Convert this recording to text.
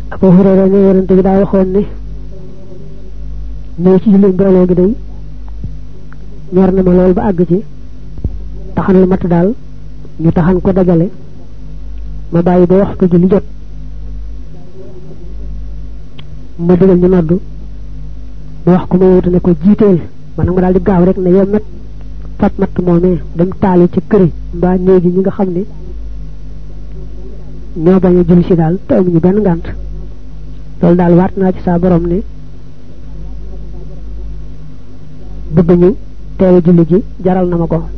Abu Hurayra ne yonente bi daa waxoon ne ñëw ci julli mbooloo gi day ñor na ma lool ba àgg ci taxan lu mat daal ñu taxan ko dajale ma bàyyi ba waxtu julli jot ma digal ñu noddu ma wax ko ma wutu ne ko jiiteel man nga daal di gaaw rek ne yow met fat matt moomee dem taali ci këri mbaa néegi ñi nga xam ne ñoo bañ a julli si daal te amuñu benn ngànt loolu daal waat naa ci saa borom ne bëgg ñu teewe julli gi jaral na ma ko